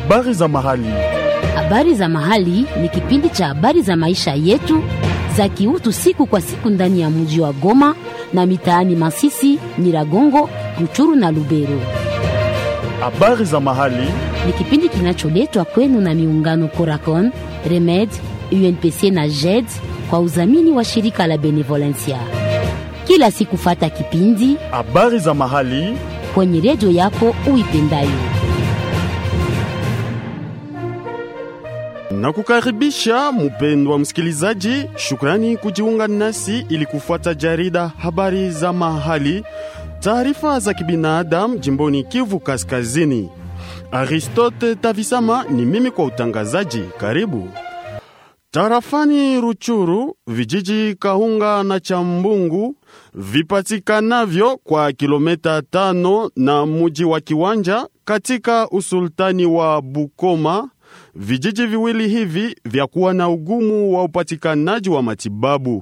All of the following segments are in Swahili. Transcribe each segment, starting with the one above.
Habari za mahali. Habari za mahali ni kipindi cha habari za maisha yetu za kiutu siku kwa siku ndani ya mji wa Goma na mitaani Masisi, Nyiragongo, Ruchuru na Lubero. Habari za mahali. Ni kipindi kinacholetwa kwenu na miungano Coracon, Remed, UNPC na JED kwa udhamini wa shirika la Benevolencia. Kila siku fata kipindi Habari za mahali. kwenye redio yako uipendayo. na kukaribisha mpendwa msikilizaji, shukrani kujiunga nasi ili kufuata jarida habari za mahali, taarifa za kibinadamu jimboni Kivu Kaskazini. Aristote Tavisama ni mimi kwa utangazaji. Karibu. Tarafani Ruchuru, vijiji Kahunga na Chambungu vipatikanavyo kwa kilomita tano na muji wa Kiwanja katika usultani wa Bukoma. Vijiji viwili hivi vya kuwa na ugumu wa upatikanaji wa matibabu.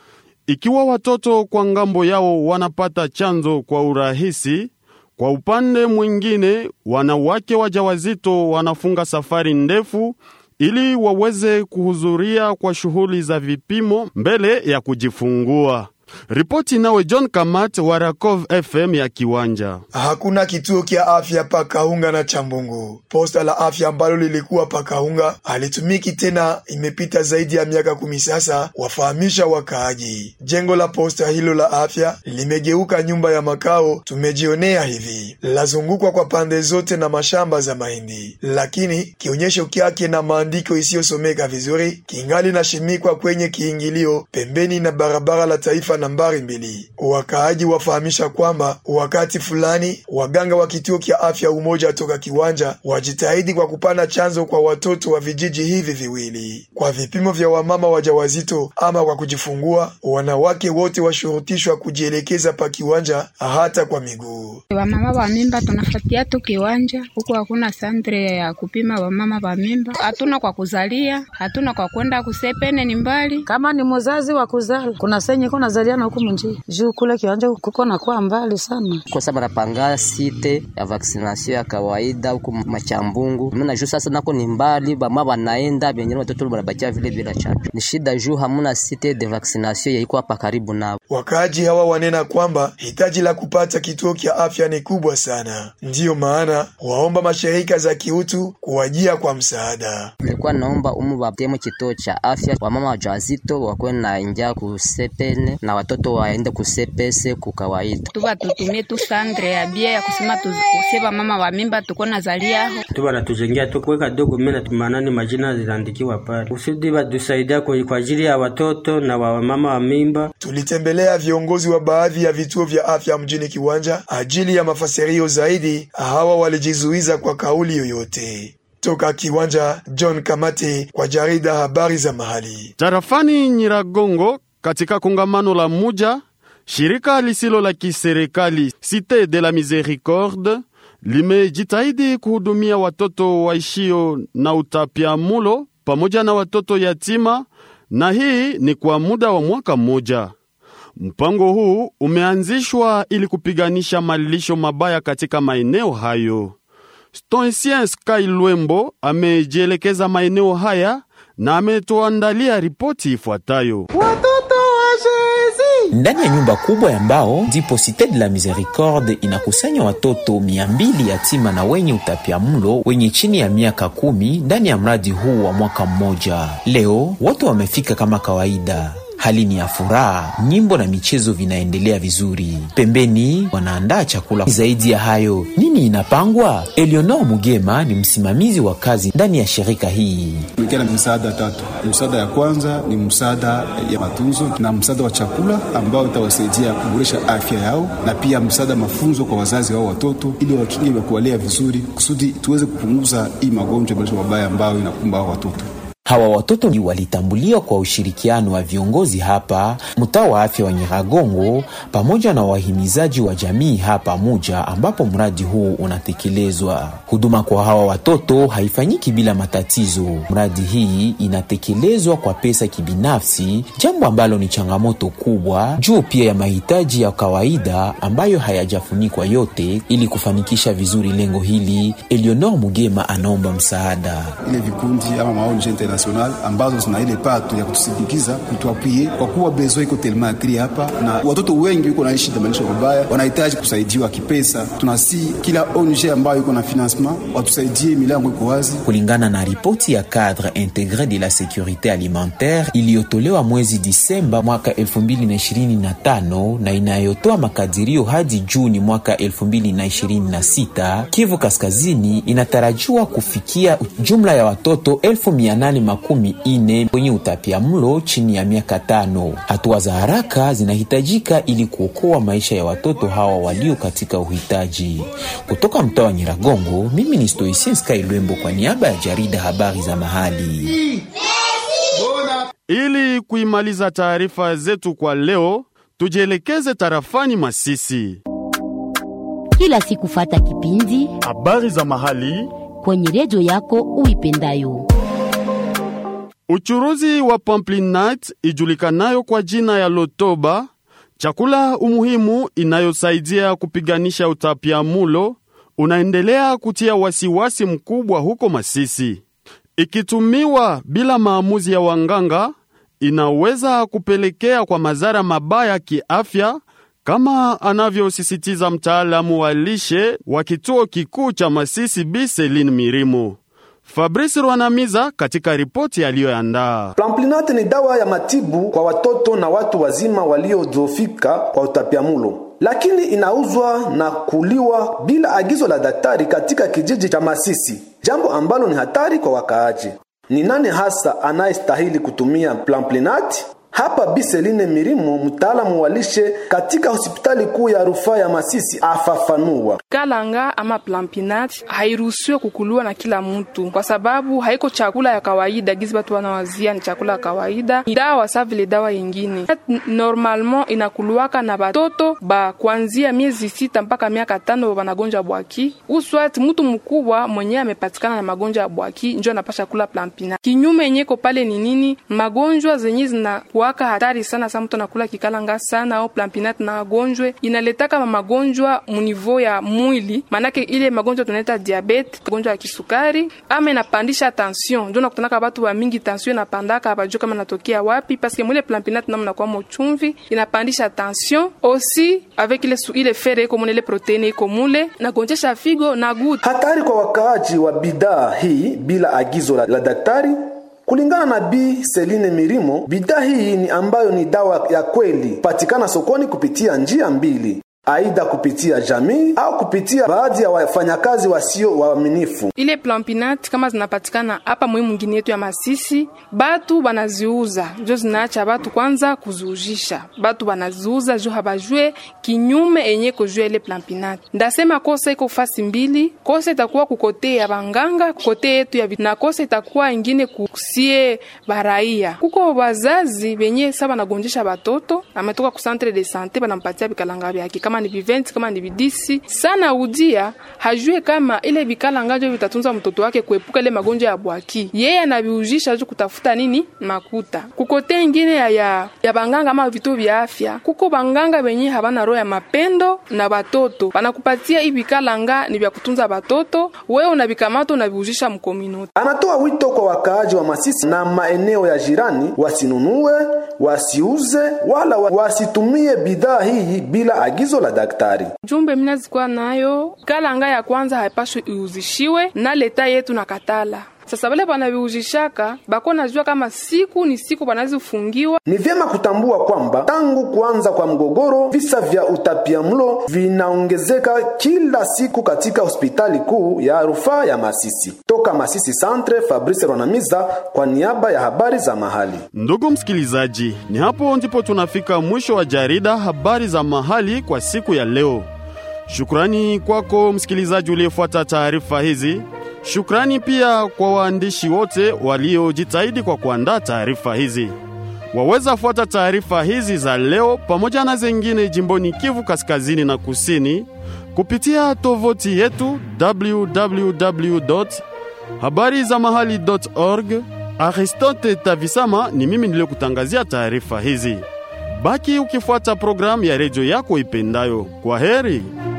Ikiwa watoto kwa ngambo yao wanapata chanzo kwa urahisi, kwa upande mwingine wanawake wajawazito wanafunga safari ndefu ili waweze kuhudhuria kwa shughuli za vipimo mbele ya kujifungua. Ripoti nawe John Kamat wa Rakov FM ya Kiwanja. Hakuna kituo kya afya pa Kahunga na Chambungu. Posta la afya ambalo lilikuwa pa Kahunga halitumiki tena, imepita zaidi ya miaka kumi sasa, wafahamisha wakaaji. Jengo la posta hilo la afya limegeuka nyumba ya makao, tumejionea hivi. Lazungukwa kwa pande zote na mashamba za mahindi, lakini kionyesho kyake na maandiko isiyosomeka vizuri kingali nashimikwa kwenye kiingilio pembeni na barabara la taifa nambari mbili. Wakaaji wafahamisha kwamba wakati fulani waganga wa kituo kya afya Umoja toka Kiwanja wajitahidi kwa kupana chanzo kwa watoto wa vijiji hivi viwili kwa vipimo vya wamama wajawazito ama kwa kujifungua. Wanawake wote washurutishwa kujielekeza pa Kiwanja hata kwa miguu. Wamama wa mimba tunafatia tu Kiwanja, huku hakuna santre ya kupima wamama wa mimba, hatuna kwa kuzalia, hatuna kwa kwenda kusepene, ni mbali. Kama ni mzazi wa kuzala, kuna senye kuna zaliana huku munjia juu kule Kiwanja kuko na kwa mbali sana, kwa sababu napanga site ya vaccination ya kawaida huku Machambungu. Mimi juu sasa nako ni mbali, bama wanaenda vyenyewe, watoto wanabakia vile bila chanjo. Ni shida juu hamuna site de vaccination yaiko hapa karibu nao. Wakaaji hawa wanena kwamba hitaji la kupata kituo kya afya ni kubwa sana, ndiyo maana waomba mashirika za kiutu kuwajia kwa msaada. Nilikuwa naomba umu watemo kituo cha afya, wamama wajawazito wakwe na ingia kusepene na watoto waende kusepese kukawaida. Tuba tutumie tu sandre ya bia ya kusema tusieba mama wa mimba tuko na zalia aho. Tuba natujengea tu kuweka dogo mena tumanani majina zinaandikiwa pale. Usidi batusaidia kwa kwa ajili ya watoto na wa mama wa mimba. Tulitembelea viongozi wa baadhi ya vituo vya afya mjini Kiwanja ajili ya mafasirio zaidi. Hawa walijizuiza kwa kauli yoyote. Toka Kiwanja, John Kamate kwa jarida habari za mahali. Tarafani Nyiragongo katika kongamano la muja, shirika lisilo la kiserikali Cite de la Misericorde limejitahidi kuhudumia watoto waishio na utapiamulo pamoja na watoto yatima, na hii ni kwa muda wa mwaka mmoja. Mpango huu umeanzishwa ili kupiganisha malisho mabaya katika maeneo hayo. Stoicien Sky Lwembo amejielekeza maeneo haya na ametuandalia ripoti ifuatayo. Ndani ya nyumba kubwa ya mbao ndipo Cite de la Misericorde inakusanya watoto mia mbili yatima na wenye utapiamlo wenye chini ya miaka kumi ndani ya mradi huu wa mwaka mmoja. Leo wote wamefika kama kawaida. Hali ni ya furaha, nyimbo na michezo vinaendelea vizuri. Pembeni wanaandaa chakula. Zaidi ya hayo, nini inapangwa? Eleonor Mugema ni msimamizi wa kazi ndani ya shirika hii. Tumekia na msaada tatu. Msaada ya kwanza ni msaada ya matunzo na msaada wa chakula ambao itawasaidia kuboresha afya yao, na pia msaada mafunzo kwa wazazi wao watoto, ili wakinge wa kuwalea vizuri, kusudi tuweze kupunguza hii magonjwa mabaya ambayo inakumba hao watoto. Hawa watoto ni walitambuliwa kwa ushirikiano wa viongozi hapa mtaa wa afya wa Nyiragongo pamoja na wahimizaji wa jamii hapa Muja, ambapo mradi huu unatekelezwa. Huduma kwa hawa watoto haifanyiki bila matatizo. Mradi hii inatekelezwa kwa pesa kibinafsi, jambo ambalo ni changamoto kubwa juu pia ya mahitaji ya kawaida ambayo hayajafunikwa yote. Ili kufanikisha vizuri lengo hili, Eleonor Mugema anaomba msaada. ile vikundi ama maonje international ambazo zina ile pato ya kutusindikiza kutuapwie, kwa kuwa bezo iko telema akri hapa, na watoto wengi wiko naishi na maisha mabaya, wanahitaji kusaidiwa kipesa. Tunasi kila ONG ambayo iko na financement watusaidie, milango iko wazi. Kulingana na ripoti ya cadre integre de la sécurité alimentaire iliyotolewa mwezi Disemba mwaka 2025 na inayotoa makadirio hadi Juni mwaka 2026, Kivu Kaskazini inatarajiwa kufikia jumla ya watoto 1840 wenye utapiamlo chini ya miaka tano. Hatua za haraka zinahitajika ili kuokoa maisha ya watoto hawa walio katika uhitaji. Kutoka mtaa wa Nyiragongo, mimi ni Stoicien Sky Lwembo kwa niaba ya jarida habari za mahali. Ili kuimaliza taarifa zetu kwa leo, tujielekeze tarafani Masisi. Kila siku fata kipindi Habari za mahali kwenye redio yako uipendayo. Uchuruzi wa pamplinat ijulikanayo kwa jina ya Lotoba, chakula umuhimu inayosaidia kupiganisha utapiamulo, unaendelea kutia wasiwasi mkubwa huko Masisi. Ikitumiwa bila maamuzi ya wanganga, inaweza kupelekea kwa madhara mabaya kiafya, kama anavyosisitiza mtaalamu wa lishe wa kituo kikuu cha Masisi Bi Celine Mirimo. Fabrice Rwanamiza katika ripoti aliyoandaa. Plamplinate ni dawa ya matibu kwa watoto na watu wazima waliodhoofika kwa utapiamulo, lakini inauzwa na kuliwa bila agizo la daktari katika kijiji cha Masisi, jambo ambalo ni hatari kwa wakaaji. Ni nani hasa anayestahili kutumia Plamplinate? Hapa Biseline Mirimo, mtaalamu wa lishe katika hospitali kuu ya rufaa ya Masisi, afafanua. Kalanga ama plampinat hairuhusiwe kukuliwa na kila mtu, kwa sababu haiko chakula ya kawaida gizi batu wanawazia ni chakula ya kawaida. Ni dawa sa vile dawa yengine. Normalement inakuliwaka na batoto ba kuanzia miezi sita mpaka miaka tano banagonjwa ya bwaki, uswati mtu mkubwa mwenye amepatikana na magonjwa ya bwaki njo anapasha kula plampinat. Kinyume yenyeko pale ni nini? Magonjwa zenye zina kuwaka hatari sana sa mtu anakula kikalanga sana au plampinat na agonjwe inaletaka ma magonjwa munivo ya mwili, manake ile magonjwa tunaita diabete, magonjwa ya kisukari, ama inapandisha tension. Ndio nakutanaka watu wa mingi tension inapandaka, abajua kama natokea wapi, paske mwile plampinat na mnakuwa mochumvi inapandisha tension aussi avec ile su, ile fere iko mule ile proteine iko mule nagonjesha figo na guti. Hatari kwa wakaaji wa bidhaa hii bila agizo la, la daktari Kulingana na Bi Celine Mirimo, bidhaa hii ni ambayo ni dawa ya kweli patikana sokoni kupitia njia mbili aidha kupitia jamii au kupitia baadhi ya wafanyakazi wasio waaminifu. Ile plampinat kama zinapatikana hapa mwe mwingine yetu ya Masisi, batu banaziuza jo, zinaacha batu kwanza kuziujisha, batu banaziuza jo habajue kinyume enye kujua ile plampinat. Ndasema kosa iko fasi mbili, kosa itakuwa kukote ya banganga, kote yetu ya na kosa itakuwa ingine kusie baraia. Kuko wazazi benye saba nagonjesha batoto, ametoka ku centre de sante banampatia bikalanga byake kama ni viventi kama ni vidisi sana udia hajue kama ile vikalanga njo vitatunza mtoto wake kuepuka ile magonjwa ya bwaki. Yeye anaviujisha ju kutafuta nini makuta. Kukote ingine ya, ya, ya banganga ama vituo vya afya, kuko banganga benye habana roho ya mapendo na batoto, banakupatia hivi vikalanga ni vya kutunza batoto, wewe unavikamata unaviujisha mkominoti. Anatoa wito kwa wakaaji wa Masisi na maeneo ya jirani wasinunue, wasiuze wala wasitumie bidhaa hii bila agizo la daktari. Jumbe mina zikuwa nayo kalanga ya kwanza haipashwi iuzishiwe na leta yetu na katala sasa vale banaviuzishaka bako najua kama siku ni siku banazifungiwa. Ni vyema kutambua kwamba tangu kuanza kwa mgogoro, visa vya utapiamlo vinaongezeka kila siku katika hospitali kuu ya rufaa ya Masisi. Toka Masisi Centre, Fabrice Ronamiza kwa niaba ya habari za mahali. Ndugu msikilizaji, ni hapo ndipo tunafika mwisho wa jarida habari za mahali kwa siku ya leo. Shukrani kwako msikilizaji uliyefuata taarifa hizi. Shukrani pia kwa waandishi wote waliojitahidi kwa kuandaa taarifa hizi. Waweza fuata taarifa hizi za leo pamoja na zingine jimboni Kivu Kaskazini na Kusini kupitia tovuti yetu www habari za mahali.org. Aristote Tavisama ni mimi niliyokutangazia taarifa hizi. Baki ukifuata programu ya redio yako ipendayo. Kwa heri.